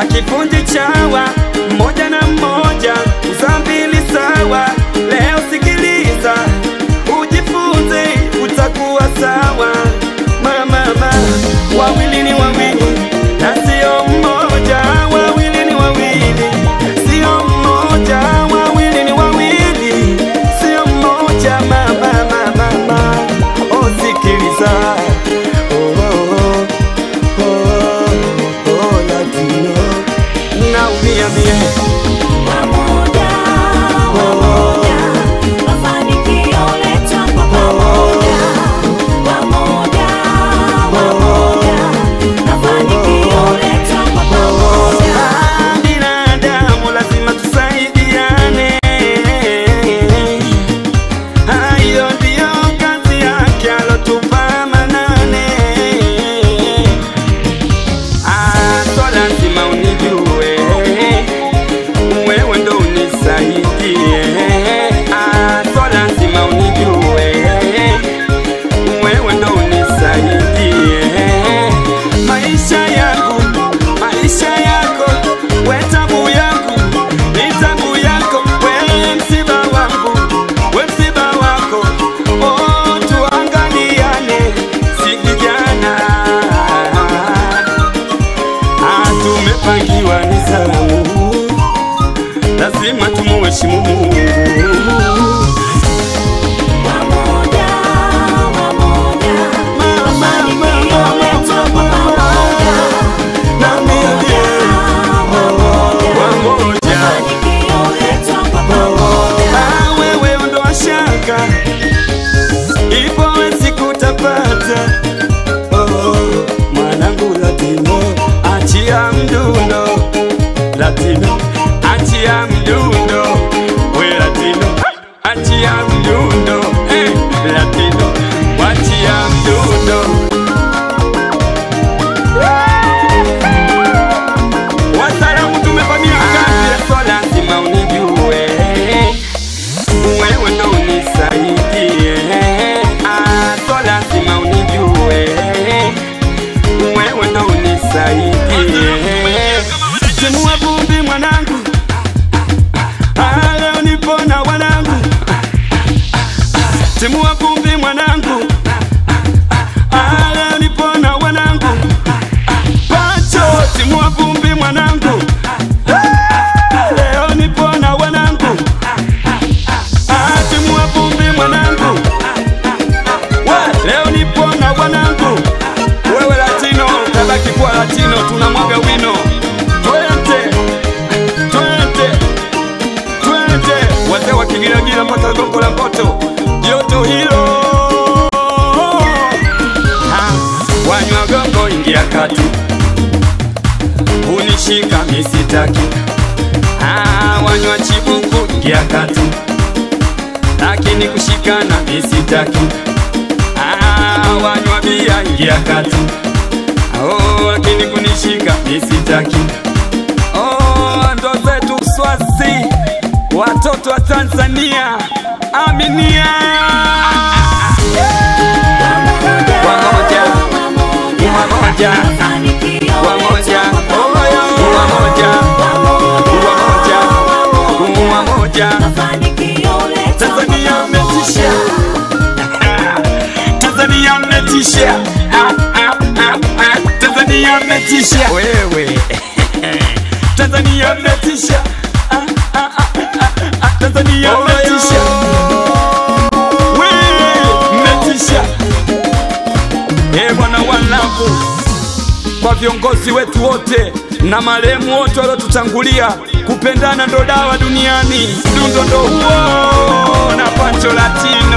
akifundi chawa mmoja na mmoja uzambili sawa. Leo sikiliza, ujifunze, utakuwa sawa. Mama, mama, wawili ni wawili na sio mmoja, wawili ni wawili, sio mmoja, wawili ni wawili, sio mmoja. Mama, mama, mama, oh, sikiliza oh, oh, oh, oh, oh, Latino, naumia mie Pamoja, pamoja, mafanikio letwa kwa pamoja. Pamoja, pamoja, mafanikio letwa kwa pamoja. Ah, binadamu lazima tusaidiane. Hayo ndiyo kazi yake alotupa Manane. Ah, so lazima unijue wewe ndo unisaidie. Ah, so lazima unijue wewe ndo unisaidie maisha yangu, maisha yako, we tabu yangu, ni tabu yako, we msiba wangu, we msiba wako, oh, tuangaliane, si kijana, ah, tumepangiwa nizamu, lazima tumuheshimu Mungu. Pamoja, pamoja, mafanikio letwa kwa pamoja. Pamoja, Pamoja. mafanikio letwa kwa pamoja. Ah, wewe ondoa shaka, ipo siku utapata. Oh, mwanangu Latino, achia mdundo Latino, achia mdundo we Latino, achia mdundo eh, Latino, wachia mdundo Wasalamu tumevamia kazi, so lazima unijue wewe ndo unisaidie, ah, so lazima unijue, wewe ndo unisaidie. Timua vumbi mwanangu, ah, leo nipona wanangu, timua vumbi mwanangu, ah, leo nipona wanangu, pacho timua vumbi mwanangu, ah, leo nipona wanangu timua vumbi mwanangu, we leo nipona wanangu. Wewe Latino tabaki kuwa Latino, tunamwaga wino. Twende twende twende, wazee wa Kigiragila mpaka Gongo la Mboto, joto hilo Ha, wanywa gongo, ingia kati, unishika misitaki. Ah, wanywa chibuku, ingia kati lakini kushikana misitaki. Ah, wanywa bia ingia kati. Oh, lakini kunishika misitaki. Oh, ndo zetu Swazi, watoto wa Tanzania, aminia Wamoja, wamoja, wamoja, wamoja, wamoja, wamoja. Tanzania mmetisha, Tanzania mmetisha, Ah, ah, ah, ah. Tanzania mmetisha wewe, Tanzania mmetisha, Ah, ah, ah, ah, ah. Tanzania mmetisha, wewe mmetisha, eh bwana walavu kwa viongozi wetu wote na marehemu wote waliotutangulia. Kupendana ndo dawa duniani, mdundo ndo huo na Pancho Latino.